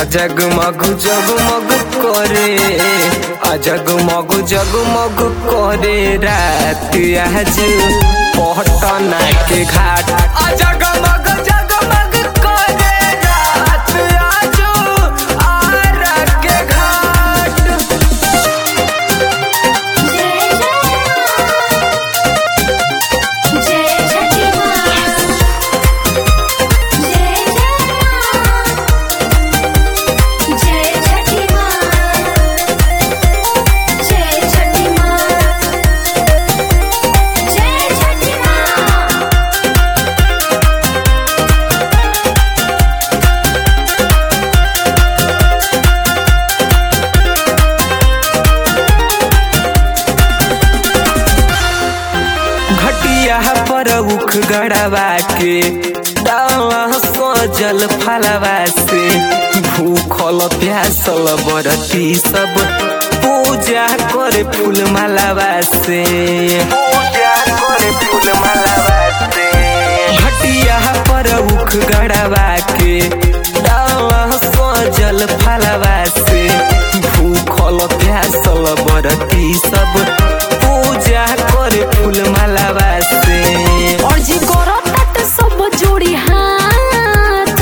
जगमग जगमग करे आ जगमग जगमग करे रात आज पटना के घाट आ जगमग जगमग करे रात आज आरा के घाट जय जय छठी माँ जय जय जय छठी माँ जय छठी माँ जय छठी माँ घटिया पर उख गड़वा के डाला सजल फलवा से भूखल प्यासल बरती सब पूजा करे फूल मालावा से पूजा करे फूल मालावा से घटिया पर उख गड़वा के डाला सजल फलवा से भूखल प्यासल बरती सब पूजा करे फूल मालावा से और जी करो तट सब जोड़ी हाथ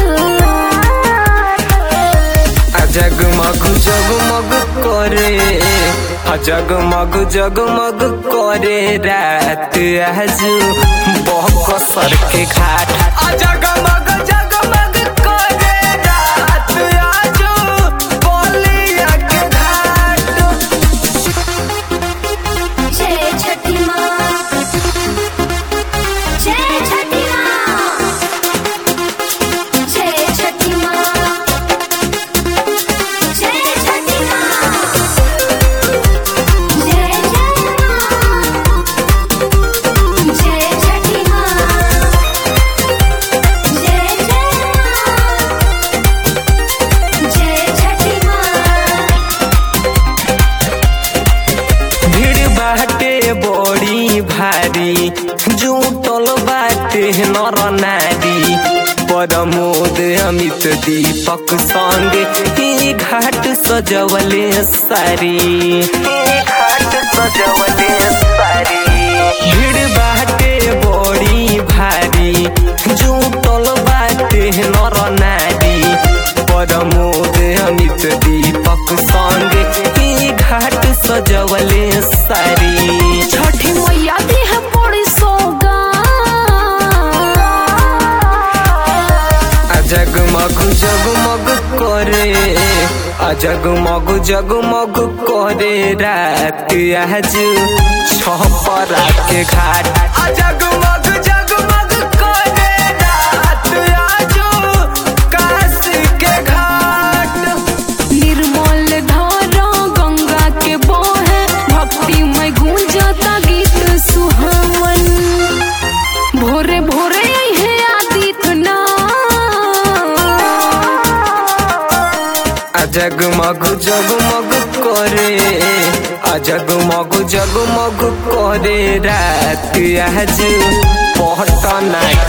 आ जगमग जगमग करे आ जगमग जगमग करे रात आज बहकसर के घाट आ जगमग जगमग करे रात आज बलिया के घाट जय छठी माँ जय छठी माँ जय छठी माँ जय छठी माँ जय जय माँ जय छठी माँ जय जय माँ जय छठी माँ भीड़ बाटे बड़ी भारी जुटल बाटे नर नारी परमोद अमित दीपक संग ही घाट सजवले सारी ही घाट सजवले सारी भीड़ बाटे बड़ी भारी जुटल बाटे नर नारी परमोद अमित दीपक संग ही घाट सजवले सारी छठी मैया दी है बड़ी सौगात आ जगमग जगमग करे आ जगमग जगमग करे रात आज छपरा के घाट आ जगमग जगमग करे रात आज काशी के घाट निर्मल धारा गंगा के बहे भक्ति में गूंजता गीत सुहावन भोरे भोरे है आदित्य आ जगमग जगमग करे आ जगमग जगमग करे रात आज पटना